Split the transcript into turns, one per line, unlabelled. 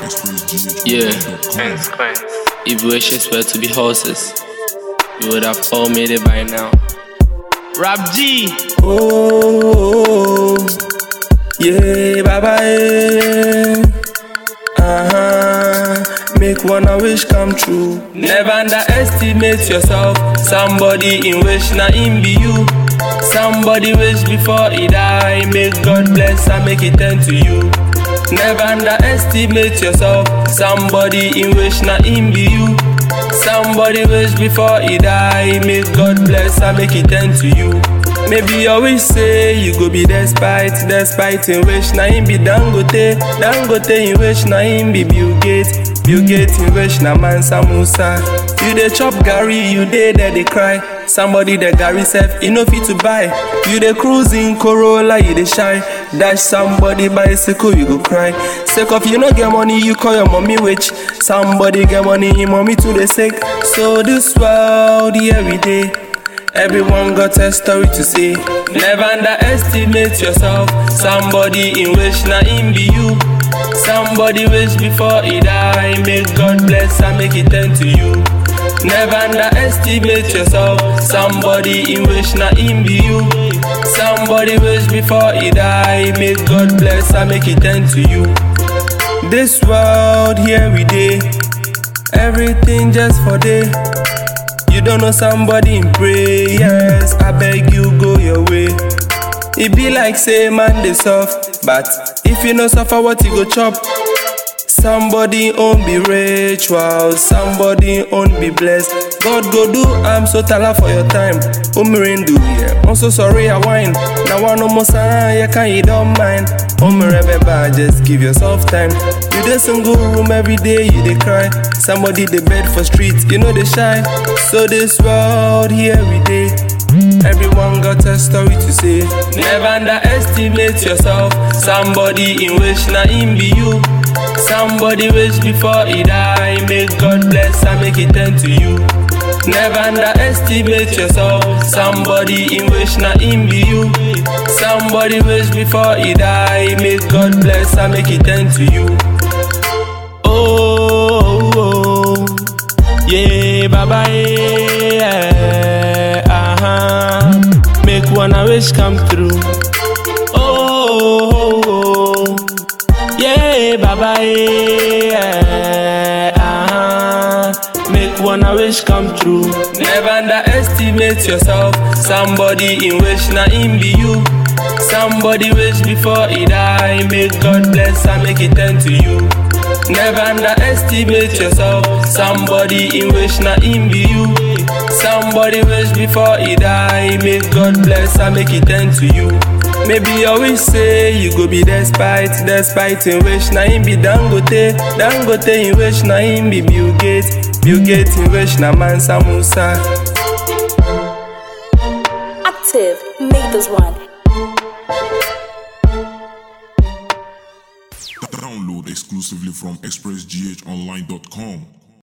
Yeah. If wishes were to be horses, you would have all made it by now. Rap G.
Oh, yeah, baba, yeah. Uh-huh. Make one a wish come true. Never underestimate yourself. Somebody in wish na him be you. Somebody wish before he die. Make God bless and make it turn to you. Never underestimate yourself. Somebody in wish na him be you. Somebody wish before he die. Make God bless and make it turn to you. Maybe you always say you go be despite, despite in wish na him be Dangote, Dangote in wish na him be Bill Gates, Bill Gates in wish na Mansa Musa. You dey chop Gary, you dey there dey cry. Somebody the Gary self, you no fit to buy. You dey cruise in Corolla, you dey shy. Dash somebody bicycle, you go cry. Sake of you no get money, you call your mommy witch. Somebody get money, him mommy too dey sick. So this world, yeah we dey. Everyone got a story to say. Never underestimate yourself. Somebody in wish na him be you. Somebody wish before he die. Make God bless and make it turn to you. Never underestimate yourself. Somebody in wish na him be you. Somebody wish before he die. Make God bless and make it turn to you. This world here we dey. Everything just for day. You don't know somebody in prayers. I beg you go your way. It be like say man dey soft, but if you no suffer, what you go chop? Somebody own be rich, wow. Somebody own be blessed. God go do, I'm so tala for your time. Umirindu, yeah. I'm so sorry I whine. Now one no more sign, you can you don't mind. Umiremeba, just give yourself time. You dey single room every day, you dey cry. Somebody dey bed for streets, you know they shy. So this world here we dey. Everyone got a story to say. Never underestimate yourself. Somebody in wish na him be you. Somebody wish before he die. Make God bless and make it turn to you. Never underestimate yourself. Somebody in wish na him be you. Somebody wish before he die. Make God bless and make it turn to you.
Oh, oh, oh. yeah, Baba, yeah, uh-huh. Make one a wish come true. Oh, oh, oh. yeah, Baba, yeah, uh-huh. Make one a wish come true.
Never underestimate yourself. Somebody in wish na him be you. Somebody wish before he die. Make God bless and make it turn to you. Never underestimate yourself. Somebody in wish na him be you. Somebody wish before he die. Make God bless and make it turn to you. Maybe you always say you go be despite, despite in wish na him be Dangote, Dangote in wish na him be Bill Gates, Bill Gates in wish na Mansa Musa.
Active, make this one.
Download exclusively from expressghonline.com.